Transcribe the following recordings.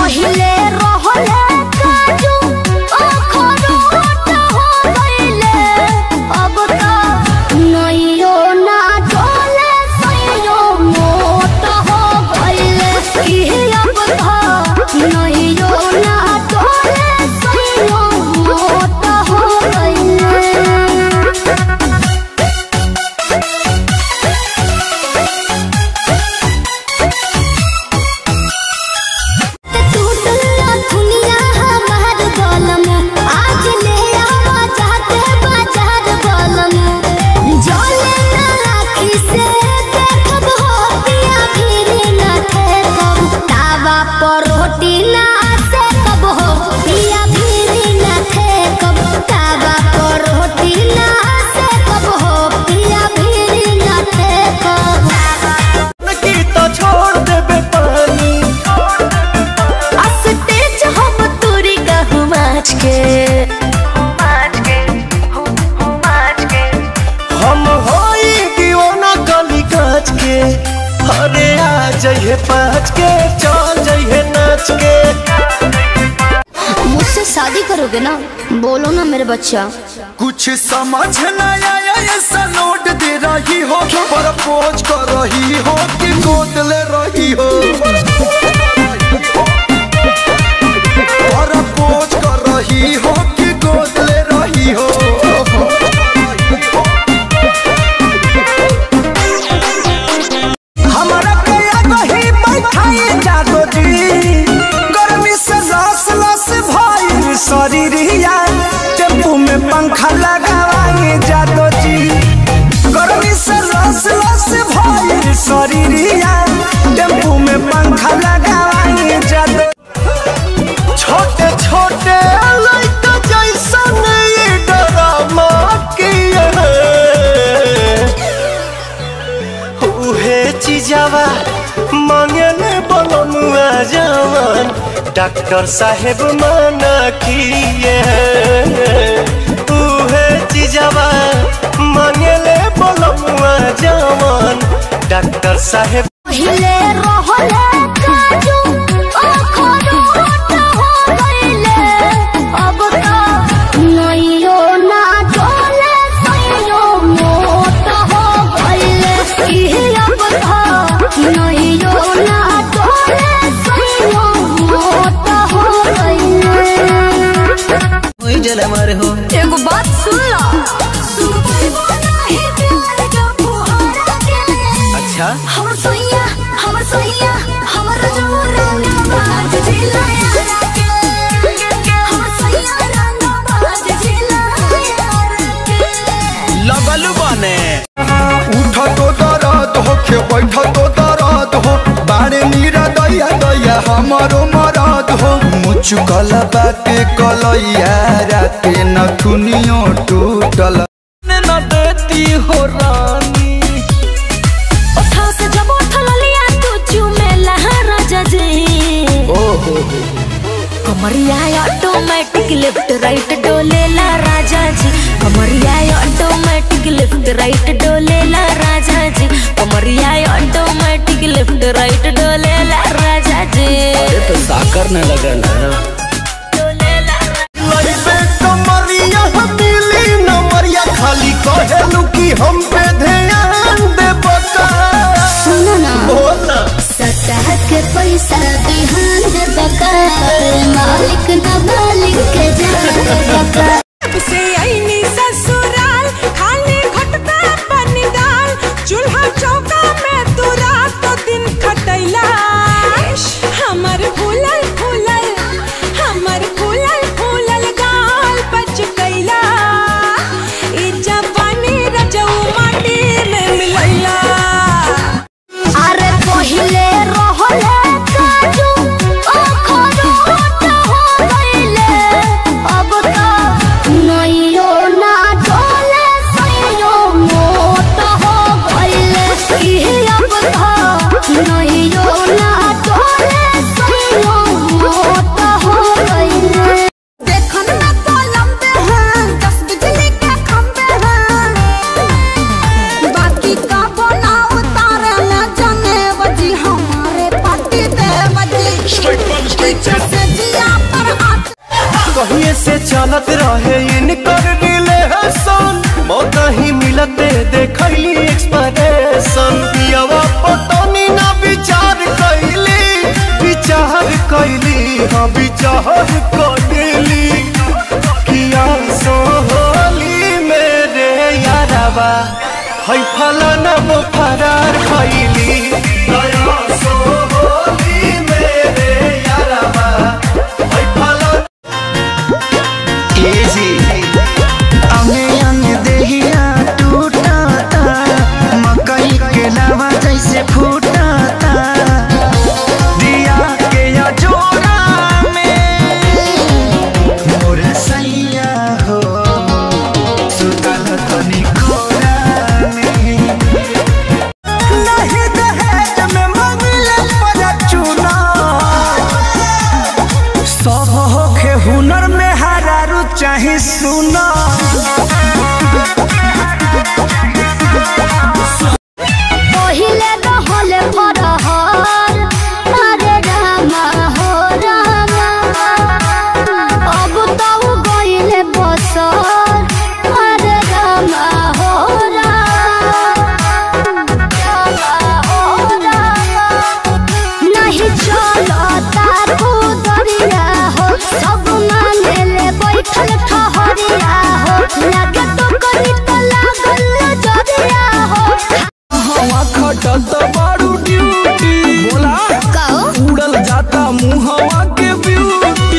पहिले रहले काजू अखरोट हो गइले अब त नइयो ना डोले सइयो मोट हो गइले कि अब त नइयो ना डोले सइयो मोट हो गइले टूटला दुनिया हमार गलम आज ले आवा चाहते बाजार गलम जले ना राखी से देखब हो पिया फिर ना ठेकब तावा पर रोटी ना से कब हो पिया फिर ना ठेकब तावा पर रोटी ना से कब हो पिया फिर ना ठेकब की तो छोड़ देबे पानी अस्तेज हम तोरी गहु माछ के हम होई दीवाना गली काच के अरे आ जइहे पाँच के चल जइहे नाच के मुझसे शादी करोगे ना बोलो ना मेरे बच्चा कुछ समझ न आया ऐसा नोट दे रही हो पर पोज कर रही हो कि गोद ले रही हो पर पोज कर रही हो कि गोद ले रही हो हमारा कया कहीं बैठाई जादो जी गर्मी से लस लस भइल शरीरिया टेम्पू में पंखा लगावाई जादो जी गर्मी से लस लस भइल शरीरिया टेम्पू में पंखा लगावाई जादो छोटे छोटे लइका जैसन ये डरामा किए उहे चीजवा मांगले बनमुआ जवान डॉक्टर साहेब मना किए उहे चीजवा मांगले बनमुआ जवान डॉक्टर साहेब पहिले रहले काजू अखरोट हो गइले अब त नइयो ना डोले सइयो मोट हो गइले कि अब त नइयो ना डोले सइयो मोट हो गइले एगो बात सुन ला अच्छा हमर सोइया हमर सोइया हमर रंगा बाज जिला यारा के हमर सोइया रंगा बाज जिला यारा के लगलू बने उठ तो दर्द हो के बैठ तो दर्द हो बारे मीरा दैया दैया हमारो मरद हो मुचुकल बाटे कलैया राते नथुनियो टूटल न देती हो रानी उठाओ से जब उठल लिया तू चूमे लहा राजा जी कमरिया ऑटोमेटिक लेफ्ट राइट डोलेला राजा जी कमरिया ऑटोमेटिक लेफ्ट राइट डोलेला राजा जी कमरिया ऑटोमेटिक लेफ्ट राइट डोलेला राजा जी तो साकर न लगल है डोलेला लइबे कमरिया मिली नमरिया खाली कहेलू कि हम पे ध्यान दे बता सुनो ना बोला सतह के पैसा बिहान दे बका मालिक न मालिक के जान बका से आईनी ससुराल खाली घटता पानी डाल चूल्हा चौका में तू रात दिन खटैला हमर फूलल फूलल हमर फूलल फूलल गाल बच गईला ई जवानी रजऊ माटी में मिलैला अरे पहिले रहले काजू अखरोट हो गइले चलत रहे इनकर रिलेशन मौका ही मिलते देखली एक्सप्रेशन पियावा पटनी ना विचार कैली विचार कैली हाँ विचार कैली किया सोहली मेरे यारबा है फलाना वो फरार खैली दया सोहली मेरे यारबा है फलाना एजी अंगे अंगे देहिया टूटता मकई के लावा जैसे फूटता दिया के या जोड़ा में मोरा सैया हो सुतल तनी कोरा में नहीं दहेज में मंगले पर चुना सब होखे हुनर में हरारू चाहे सुना पहिले रहले फरहर अरे रामा हो रामा अब त उ गइले बसर अरे रामा हो रामा हो रामा नहीं चलता खुदरिया हो सब मानेले बैठल ठहरिया हो लागे तो करी तो लागल जरिया हो हवा खटत बारू ड्यूटी बोला कहो उड़ल जाता मुहवा के ब्यूटी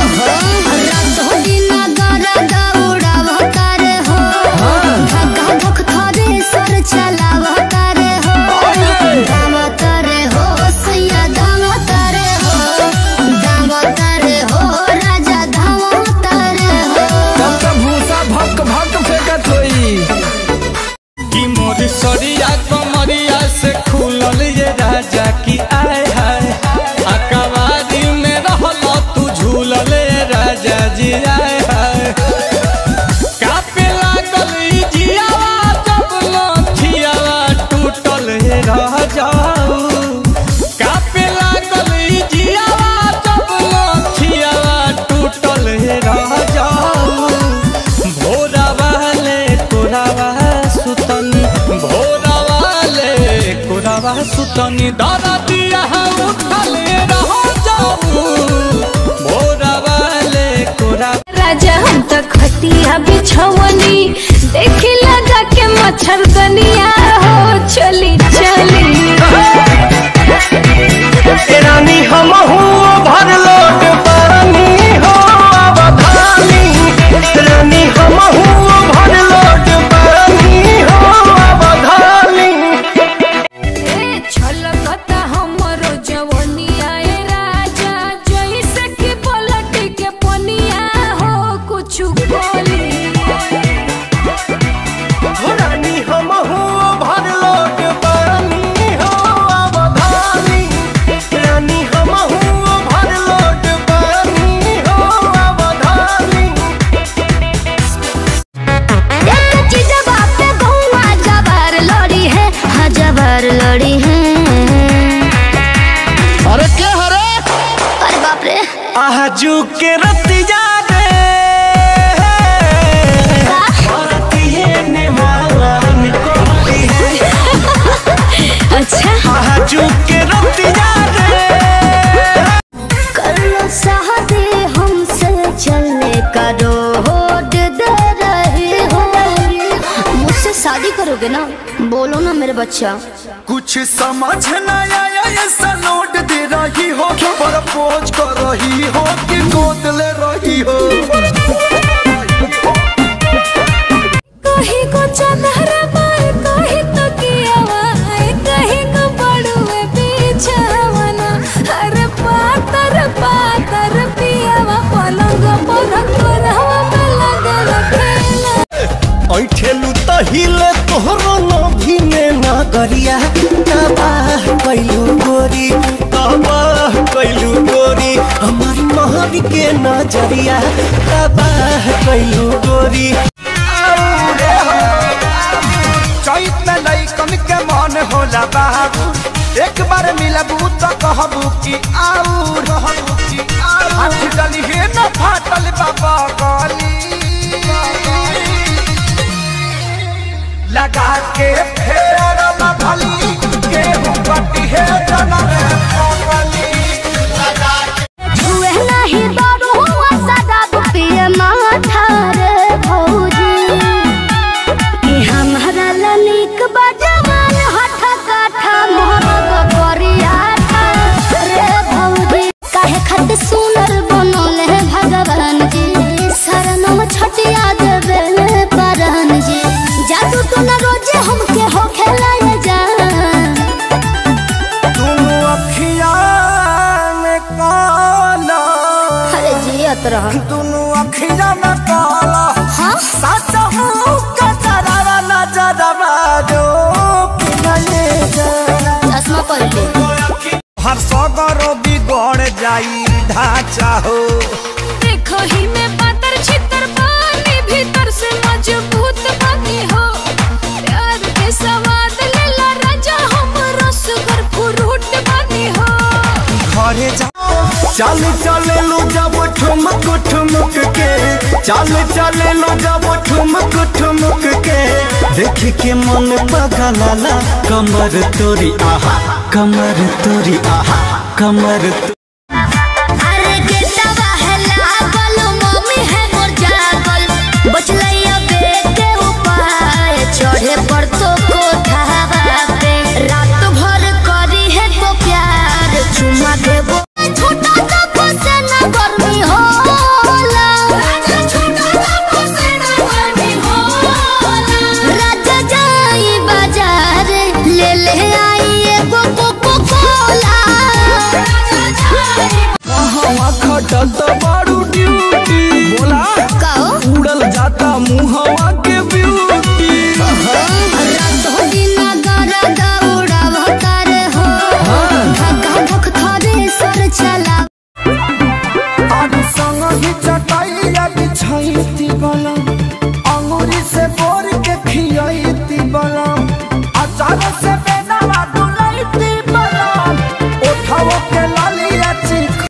तब तब भूसा भक भक फेंकत होई कि मोर सरिया कमरिया से खुलल ये राजा की आय हाय अकबारी में रहल तू झूलल ये राजा जी आय हाय कापे लागल ई जियावा जब नथियावा टूटल हे रह जाऊ कापे लागल ई जियावा जब नथियावा टूटल हे रह जाऊ भोरा वाले कोरावा सुतन भोरा वाले कोरावा सुतन दादा दिया उठले रह जाऊ भोरा वाले कोरा राजा हम तो खटिया बिछवनी देखी लगा के मच्छरदनिया हो चली चली रानी हम भर लोट पानी हो अवधानी रानी हम भर लोट पानी हो अवधानी छलकता हमरो जवनिया ए राजा जैसे कि पलट के पनिया हो कुछ बोली रानी हम भर लोट पानी हो अवधानी रानी हम भर लोट पानी हो अवधानी एक चीज बाप पे बहुआ जबर लड़ी है हाँ जबर लड़ी है अरे क्या हरे अरे बाप रे आजू के रतिया रे भारतीय ने मान कोती है अच्छा आजू के रतिया रे कर लो शादी हमसे चलने का रोड दे रहे हो मुझसे शादी करोगे ना बोलो ना मेरे बच्चा कुछ समझ न आया ऐसा नोट दे रही हो पर पोज कर रही हो कि गोद ले रही हो कहीं को चंदहरा मार कहीं तो कियावा कहीं को बड़ुए बिछावना अरे पातर पातर पियावा पलंग पर कोरहवा में लगल खेला ऐठेलू त हिले तोहरो नभी में ना गरिया तबाह कैलू गोरी तबाह कैलू गोरी हमारी महर के नजरिया तबाह कैलू गोरी चैत में लैकन के मन होला बाबू एक बार मिलबू तो कहबू कि आऊ रहबू कि आऊ हाथ डली हे न फाटल बाबा गली बड़ सुंदर बनल है भगवान जी शरणम छटिया देवे परान जी जादू तो न रोजे हमके हो खेलाए जा दोनों अखिया में काला अरे जियत रह दोनों अखिया में काला हाँ सच हूँ कचरा नजरवा जो कि नहीं जा चश्मा पहन ले हर सगरो बिगड़ जाई ढांचा हो देखो ही में पातर छितर पानी भीतर से मजबूत बनी हो प्यार के सवाद लेला राजा हम रसगर फ्रूट बनी हो घरे जा चल चले लो जब ठुमक ठुमक के चल चले लो जब ठुमक ठुमक के देख के मन पगलाला कमर तोरी आहा कमर तोरी आहा कमर तो... अरे के दवा है लागल मम्मी है मोर जागल बचलैया बेटे उपाय चढ़े पर तो कोठावा पे रात भर करी है तो प्यार चुमा देबो छोटा सा फसेना गर्मी होला छोटा सा फसेना गर्मी होला राजा जाई बाजार ले ले आई एगो कोको कोला हवा खटत बड़